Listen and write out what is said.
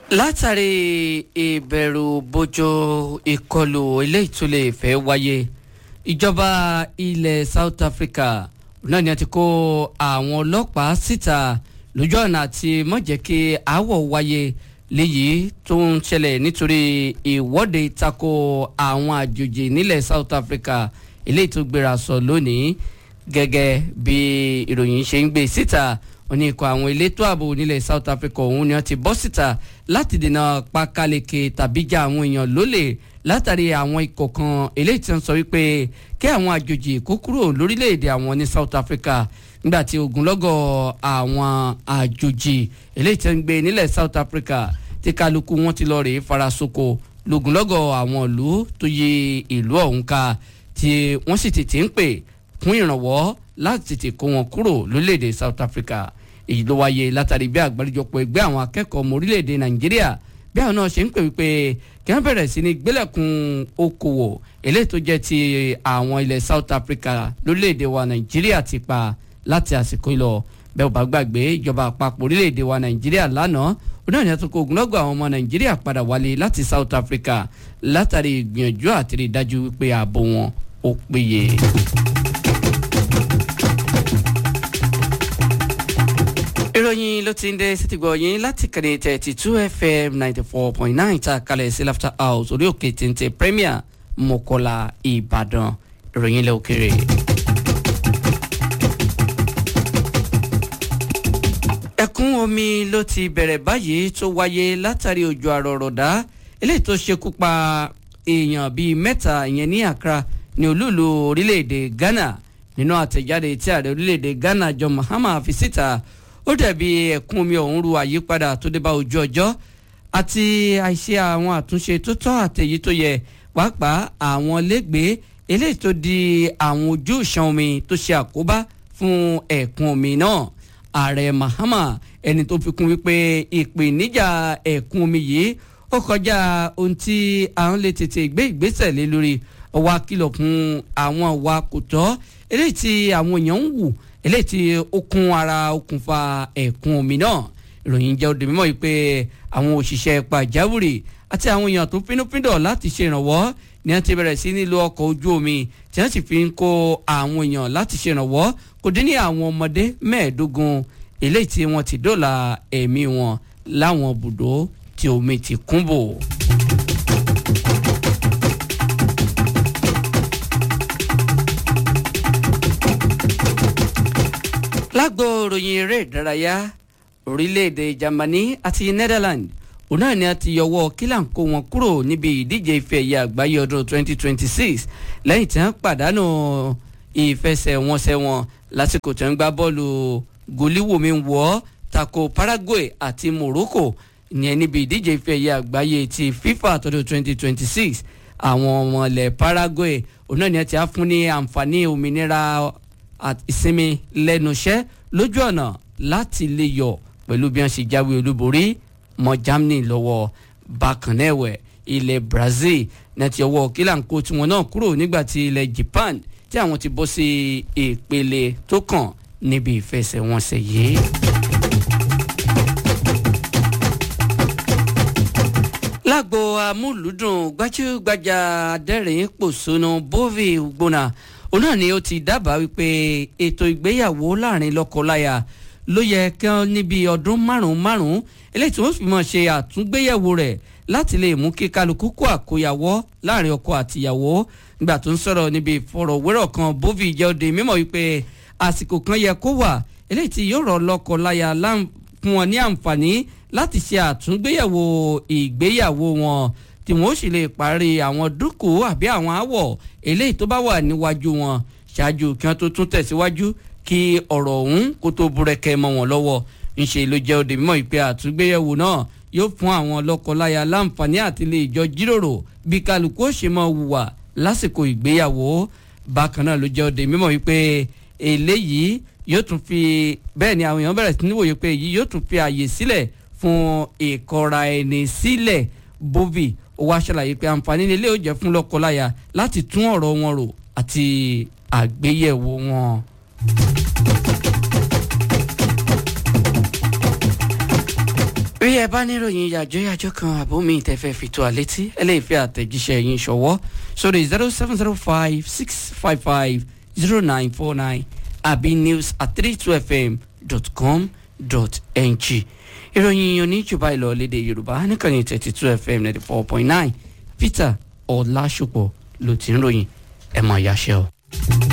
látàrí ìbẹ̀rù bojo ìkọlù eléyìí tó lè fẹ́ wáyé ìjọba ilẹ̀ South Africa náà ni a ti kó àwọn ọlọ́pàá síta lójú ọ̀nà àti má jẹ́ kí aáwọ̀ wáyé léyìí tó ń ṣẹlẹ̀ nítorí ìwọ́de tako àwọn àjòjì nílẹ̀ South Africa eléyìí tó gbéra sọ lónìí gẹ́gẹ́ bí ìròyìn ṣe ń gbé síta wọ́n ní ikọ̀ àwọn elétò ààbò nílẹ̀ South Africa ọ̀hún ni wọ́n ti bọ́ síta láti dènà pákáleke tàbí já àwọn èèyàn lólè látàrí àwọn ikọ̀ kan eléyìí tí wọ́n sọ wípé kí àwọn àjòjì kó kúrò lórílẹ̀‐èdè àwọn ní South Africa nígbà tí ogunlọ́gọ̀ àwọn àjòjì eléyìí tí wọ́n gbé nílẹ̀ South Africa tí kálukú wọn ti lọ rèé farasoko lógunlọ́gọ̀ àwọn ìlú tó yí ìlú ọ̀hún ká tí wọ́n sì tètè ń pè fún ìrànwọ́ láti tètè kó wọn kúrò lórílẹ̀‐èdè South Africa èyí ló wáyé látàrí bí àgbáríjọpọ̀ ẹgbẹ́ àwọn akẹ́kọ̀ọ́ ọmọ orílẹ̀‐èdè Nàìjíríà bí àwọn náà ṣe ń pè wípé kí wọ́n bẹ̀rẹ̀ sí ní gbélẹ̀kùn okòwò eléyìí tó jẹ́ ti àwọn ilẹ̀ South Africa lórílẹ̀‐èdè wa Nàìjíríà ti pa láti àsìkò ìlọ bẹ́ẹ̀ ò bá gbàgbé ìjọba àpapọ̀ orílẹ̀‐èdè wa Nàìjíríà lánàá onáà ní àtúnkò ogunlọ́gọ̀ àwọn ọmọ Nàìjíríà padà wálé láti South Africa látàrí ìgbìyànjú àti rí dájú wípé ààbò wọn ó péye. ìròyìn ló ti ń dé sítìgbọ̀ yín láti kàní thirty two fm ninety four point nine ta kalẹ̀ sí laughter house orí òkè téńté premier mọ́kọ́lá ìbàdàn ìròyìn ilẹ̀ òkèrè. ẹ̀kún omi ló ti bẹ̀rẹ̀ báyìí tó wáyé látàrí òjò àrọ̀rọ̀dá eléyìí tó ṣekú pa èèyàn bíi mẹ́ta ìyẹn ní Accra ní olúùlú orílẹ̀-èdè Ghana nínú àtẹ̀jáde tí ààrẹ orílẹ̀-èdè Ghana John Mahama fi síta ó dàbí ẹ̀kún omi ọ̀hún ru àyípadà tó dé bá ojú ọjọ́ àti àìṣe àwọn àtúnṣe tó tọ́ àtẹ̀yí tó yẹ pàápàá àwọn lẹ́gbẹ̀ẹ́ eléyìí tó di àwọn ojú ìṣàn omi tó ṣe àkóbá fún ẹ̀kún omi náà ààrẹ Mahama ẹni tó fi kún wípé ìpèníjà ẹ̀kún omi yìí ó kọjá ohun tí à ń lè tètè gbé ìgbésẹ̀ lé lórí ọwọ́ akìlọ̀ fún àwọn ìwà kò tọ́ eléyìí tí àwọn èèyàn ń wù eléyìí tí ó kún ara okùnfà ẹ̀kún omi náà ìròyìn jẹ́ òde mímọ́ yìí pé àwọn òṣìṣẹ́ pàjáwìrì àti àwọn èèyàn tó pínúpíndọ̀ láti ṣe ìrànwọ́ ni wọ́n ti bẹ̀rẹ̀ sí nílò ọkọ̀ ojú omi tí wọ́n sì fi ń kó àwọn èèyàn láti ṣe ìrànwọ́ kò dín ní àwọn ọmọdé mẹ́ẹ̀ẹ́dógún eléyìí tí wọ́n ti dóòlà ẹ̀mí wọn láwọn bùdó tí omi ti kún bò. lágbo ròyìn eré ìdárayá orílẹ̀-èdè Germany àti Netherlands òun náà ni a ti yọwọ́ kílàǹkó wọn kúrò níbi ìdíje ife ẹ̀yẹ àgbáyé ọdún 2026 lẹ́yìn tí wọ́n pàdánù ìfẹsẹ̀wọnsẹ̀ wọn lásìkò tí wọ́n gbá bọ́ọ̀lù gòlíwòmí wọ́ tako Paraguay àti Morocco ìyẹn níbi ìdíje ife ẹ̀yẹ àgbáyé ti FIFA tọdún 2026 àwọn ọmọ ilẹ̀ Paraguay òun náà ni a ti á fún ní àǹfààní òmìnira ìsinmi lẹ́nu iṣẹ́ lójú ọ̀nà láti lè yọ pẹ̀lú bí wọ́n ṣe jáwé olúborí mọ́ Germany lọ́wọ́ bákan náà ẹ̀wẹ̀ ilẹ̀ Brazil náà ti ọwọ́ kílàǹkó tiwọn náà kúrò nígbà tí ilẹ̀ Japan tí àwọn ti bọ́ sí ìpele tó kàn níbi ìfẹsẹ̀wọnsẹ̀ yìí. lágbo amúlùdùn gbajúgbajà adẹ́rìn pòṣónú Bovie Ugbona òun náà ni ó ti dábàá wípé ètò ìgbéyàwó láàrin lọ́kọláya ló yẹ kí wọ́n níbi ọdún márùn-ún márùn-ún eléyìí tí wọ́n fi máa ṣe àtúngbéyẹ̀wò rẹ̀ láti lè mú kí kálukú kó àkóyawọ́ láàrin ọkọ àtìyàwó nígbà tó ń sọ̀rọ̀ níbi ìfọ̀rọ̀wérọ̀ kan Bovie jẹ́ òde mímọ̀ wípé àsìkò kan yẹ kó wà eléyìí tí yóò rọ̀ lọ́kọláya fún wọn ní àǹfààní láti ṣe àtúngbéyẹ̀wò ìgbéyàwó wọn tí wọn ó sì lè parí àwọn dúkùú àbí àwọn àwọ̀ eléyìí tó bá wà níwájú wọn ṣáájú kí wọn tó tún tẹ̀síwájú kí ọ̀rọ̀ ọ̀hún kó tó búrẹ́kẹ́ mọ́ wọn lọ́wọ́ ńṣe ló jẹ́ òde mímọ́ ìpè àtúngbéyẹ̀wò náà yóò fún àwọn lọ́kọláya láǹfààní àti lè jọ jíròrò bí kálukú ó ṣe máa hùwà lásìkò ìgbéyàwó bákan náà ló jẹ́ òde mímọ́ wípé eléyìí yóò tún fi bẹ́ẹ̀ ni àwọn èèyàn bẹ̀rẹ̀ sí ní wòye pé èyí yóò tún fi àyè sílẹ̀ fún ìkọra ẹni sílẹ̀ Bovie ó wá ṣàlàyé pé àǹfààní ilé ó jẹ́ fún lọ́kọláya láti tún ọ̀rọ̀ wọn rò àti àgbéyẹ̀wò wọn. bí ẹ bá níròyìn yàjóyàjó kan àbómi ìtẹ̀fẹ́ fi tó àlétí ẹ lè fi àtẹ̀jíṣẹ́ yín ṣọwọ́ sórí zero seven zero five six five five zero nine four nine àbí news at three two fm dot com dot ng ìròyìn oníjùbá ìlọ lédè yorùbá nìkànnì thirty two fm ninety four point nine peter ọ̀làṣùpọ̀ ló ti ń ròyìn ẹ̀ mọ̀ ìyáṣẹ́ o.